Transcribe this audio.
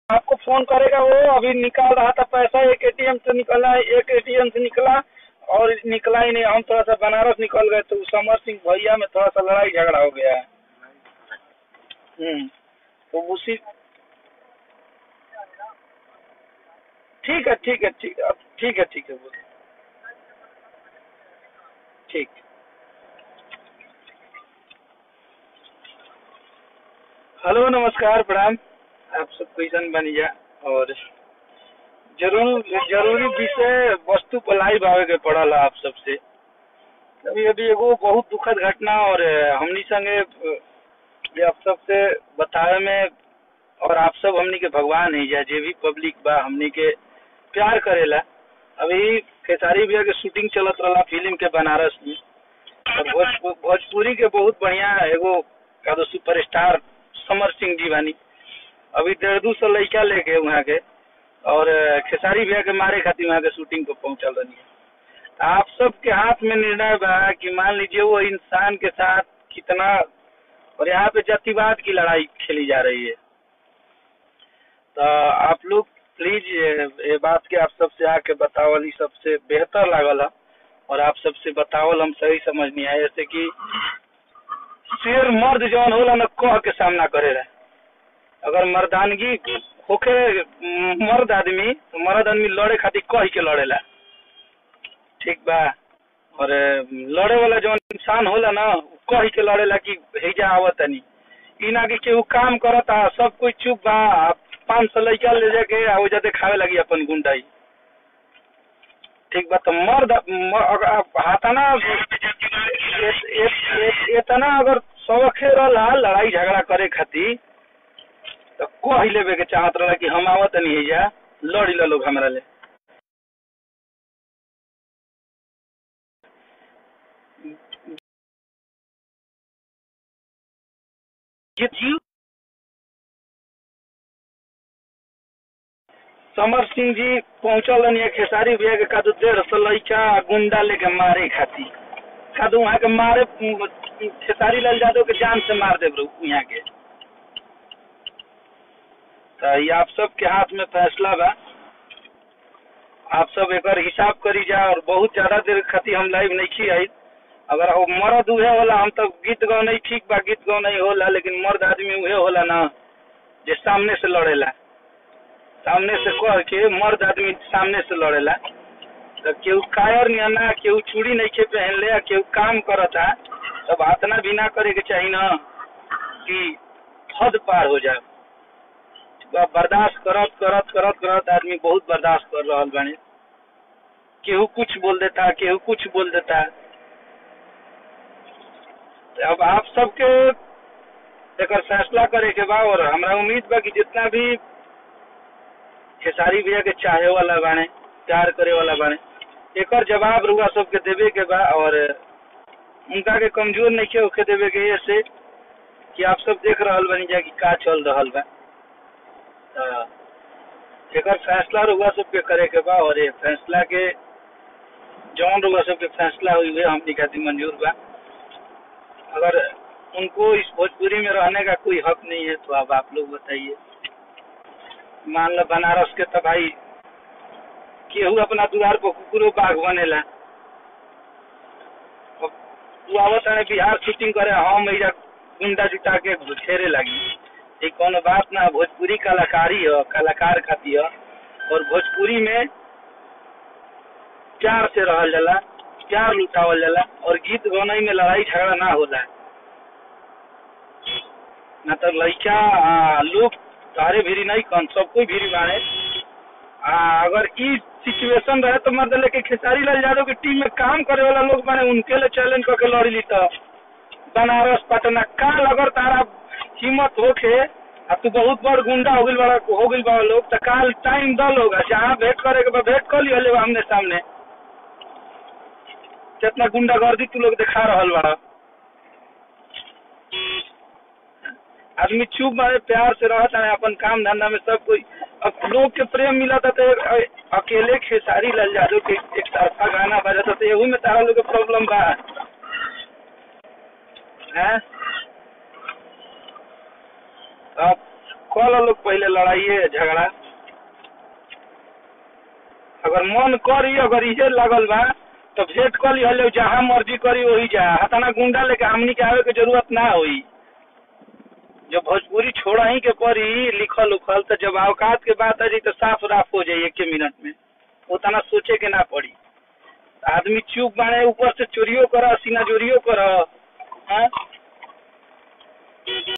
आपको फोन करेगा वो अभी निकाल रहा था पैसा एक एटीएम से निकला एक एटीएम से निकला और निकला ही नहीं हम थोड़ा सा बनारस निकल गए तो समर सिंह भैया में थोड़ा सा लड़ाई झगड़ा हो गया है हम्म तो उसी ठीक है ठीक है ठीक है अब ठीक है ठीक है बोलो ठीक हेलो नमस्कार प्रणाम आप सब क्वेश्चन बन गया और जरूर जरूरी विषय वस्तु पर लाइव आवे के पड़ल है आप सबसे अभी अभी एगो बहुत दुखद घटना और हमनी संगे अ, ये आप सबसे बतावे में और आप सब हमनी के भगवान है या जे भी पब्लिक बा हमनी के प्यार करेला अभी खेसारी भैया के शूटिंग चलत रहा फिल्म के बनारस में और भोजपु- भोजपुरी के बहुत बढ़िया एगो का तो सुपरस्टार समर सिंह जी बानी अभी डेढ़ दू सौ लड़का लेके वहाँ के और अ, खेसारी भैया के मारे खातिर वहाँ के शूटिंग पे पहुंचल रही है आप सबके हाथ में निर्णय बा कि मान लीजिए वो इंसान के साथ कितना और यहाँ पे जातिवाद की लड़ाई खेली जा रही है तो आप लोग प्लीज ये, ये बात के आप सबसे आके बतावल ई सबसे बेहतर लागल है और आप सबसे बतावल हम सही समझ नहीं आए जैसे कि शेर मर्द जौन होला न कह के सामना करे रहे अगर मर्दानगी होखे म, मर्द आदमी तो मर्द आदमी लड़े खातिर कह के लड़ेला ठीक बा और अ, लड़े वाला जौन इंसान होला ना उ कह के लड़ेला कि हेजा आवत तनी ई ना कि केहू काम करता सब कोई चुप बा पाँच सौ लड़का ले जाके आ ओजा देखावे लगी अपन गुंडाई ठीक बा तो मर्द म- अगर आप हाथाना ए- ए- ए- इतना अगर शौखे रहला लड़ाई झगड़ा करे खातिर तो कह लेवे के चाहत रहला कि हम आवत नहीं है जा लड़ी ला लोग हमरा ले Get you समर सिंह जी पहुंचल रहनी खेसारी भैया के कादू डेढ़ सौ लड़का गुंडा लेके मारे खातिर कादू वहाँ के मारे उम, खेसारी लाल यादव के जान से मार देव यहाँ के तो ये आप सब के हाथ में फैसला बा आप सब एक हिसाब करी जा और बहुत ज्यादा देर खातिर हम लाइव नहीं की आई अगर वो मर्द उहे होला हम तो गीत गाओ नहीं ठीक बा गीत गाओ नहीं होला लेकिन मर्द आदमी उहे होला ना जे सामने से लड़ेला सामने से कह के मर्द आदमी सामने से लड़ेला तो केहू कायर नहीं ना केहू चूड़ी नहीं के पहन ले केहू काम करता तब हाथना भी ना करे के चाहिए ना कि हद पार हो जाए बा- बर्दाश्त करत करत करत करत आदमी बहुत बर्दाश्त कर रहा बाने केहू कुछ बोल देता केहू कुछ बोल देता तो अब आप सबके एकर फैसला करे के बा और हमरा उम्मीद बा कि जितना भी खेसारी भैया के चाहे वाला बाने प्यार करे वाला बाने एकर जवाब रुआ सबके देवे के बा और उनका के कमजोर नहीं के होके देवे के ये से कि आप सब देख रहल बानी जा कि का चल रहल बा त एकर फैसला रुआ सबके करे के बा और ये फैसला के जौन रुआ सबके फैसला हुई है हमनी खातिर मंजूर बा अगर उनको इस भोजपुरी में रहने का कोई हक नहीं है तो अब आप लोग बताइए मान लो बनारस के तो भाई केहू अपना दुआर पर कुकुरो बाघ बनेला अब तू आवत है बिहार शूटिंग करे हम एजा गुंडा जुटा के घेरे लगी ये कोनो बात ना भोजपुरी कलाकारी है कलाकार खातिर है और भोजपुरी में प्यार से रहल जाला प्यार लुटावल जाला और गीत गौनई में लड़ाई झगड़ा ना होला ना तो लड़का आ, लोग तारे भीरी नहीं कन सब कोई भीरी बाड़े आ, अगर ई सिचुएशन रहे तो मतलब लेके खेसारी लाल यादव की टीम में काम करे वाला लोग माने उनके लिए चैलेंज करके लड़ी ली तो बनारस पटना काल अगर तारा हिम्मत होके अब तू बहुत बड़ गुंडा हो गइल बड़ा हो गइल बड़ा लोग तो काल टाइम दल होगा जहाँ भेंट करे के बा भेंट कर लियो ले आमने सामने कितना गुंडागर्दी तू लोग दिखा रहल बड़ा आदमी चुप मारे प्यार से रहता है अपन काम धंधा में सब कोई अब लोग के प्रेम मिला था तो एक- अकेले खेसारी लाल यादव के एक तरफा गाना बजा था तो एहू में तारा लोग के प्रॉब्लम बा हैं अब कल लोग पहले लड़ाइए झगड़ा अगर मन करी अगर इहे लगल बा तो भेंट कर लिहल जहाँ मर्जी करी वही जा हताना गुंडा लेके हमनी के आवे के जरूरत ना होई जब भोजपुरी छोड़ा ही के पड़ी लिखल उखल तो जब औकात के बात आ जाई तो साफ राफ हो जाई एक मिनट में उतना सोचे के ना पड़ी आदमी चुप बाने ऊपर से चोरियो कर सीना चोरियो कर हाँ